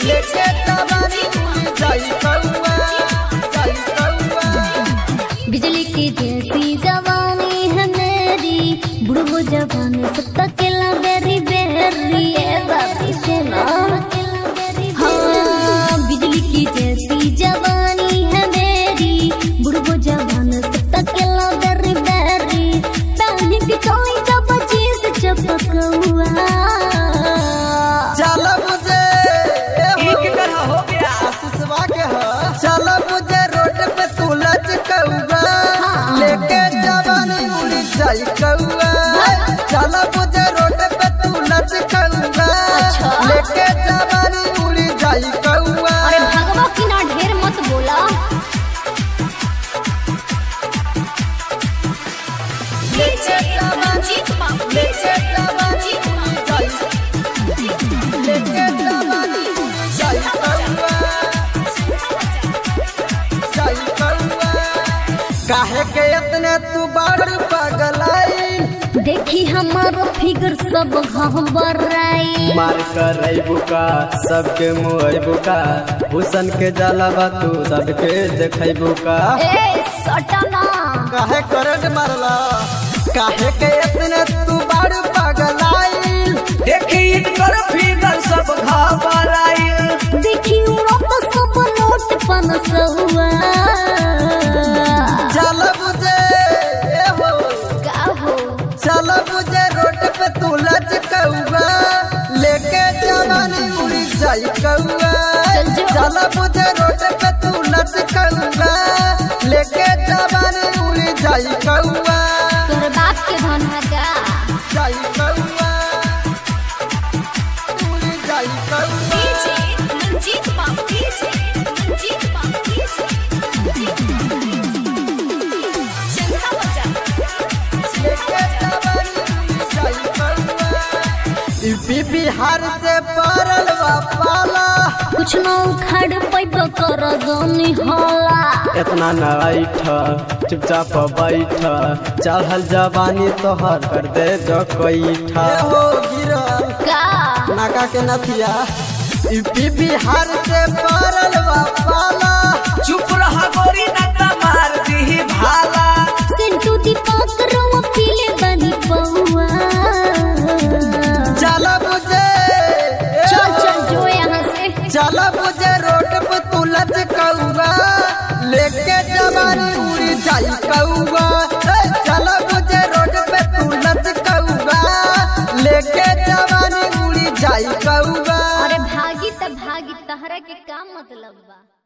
लेके जवानी उड़ जाई कौआ जाई कौआ बिजली की जैसी जवानी है मेरी बुढ़ो जवान सब तकेला बेरी बेरी ए बाबी सुना हाँ बिजली की जैसी जवानी है मेरी बुढ़ो जवान सब तकेला बेरी बेरी पहली की कोई का बची से चपकौआ चल मुझे एक तरह हो गया आशीषवा के ह चल मुझे रोड पे तू लच कौआ हाँ। लेके जवानी उड़ जाई कौआ चल मुझे रोड पे तू लच कौआ अच्छा। लेके जवानी उड़ जाई कौआ अरे भगवा की ना ढेर मत बोला लेके जवानी लेके जवानी उड़ जाई लेके जवानी उड़ जाई कौआ जाई कौआ काहे के इतने तू बड़ पगलाई देखी हमारो फिगर सब घबराई मार कर बुका सबके मुँह बुका हुसन के जलावा तू सबके देखै बुका ए सटना काहे करंट मारला काहे के इतने तू बड़ पगलाई देखी इनकर फिगर सब घबराइल देखी उड़त सब नोट पनसुआ चल मुझे ए हो का हो चल मुझे रोड पे तू लच कौआ लेके जवानी उड़ जाई कौआ चल जो। चल मुझे रोड पे तू लच कौआ लेके जवानी उड़ जाई कौआ तोर बाप के धन है का जाई कौआ उड़ जाई कौआ लेके जवानी उड़ जाई कौआ यूपी बिहार से पड़ल बा पाला कुछ न उखाड़ पैब कर गनी होला इतना न ऐठ चुपचाप बैठ चढ़ल जवानी तोहर कर दे जो कैठा ए हो गिरल का नाका के नथिया यूपी बिहार से पड़ल बा पाला चुप रहा गोरी नंदा मार दी भाला सिंटू दीपक रवा पीले बनी पौआ चल मुझे ए चल हो, चल जो यहाँ से चल मुझे रोड पे तू लच कौआ लेके जवानी उड़ जाई कौआ ए, चल मुझे रोड पे तू लच कौआ लेके जवानी उड़ जाई कौआ अरे भागी त भागी तहरा के का मतलब बा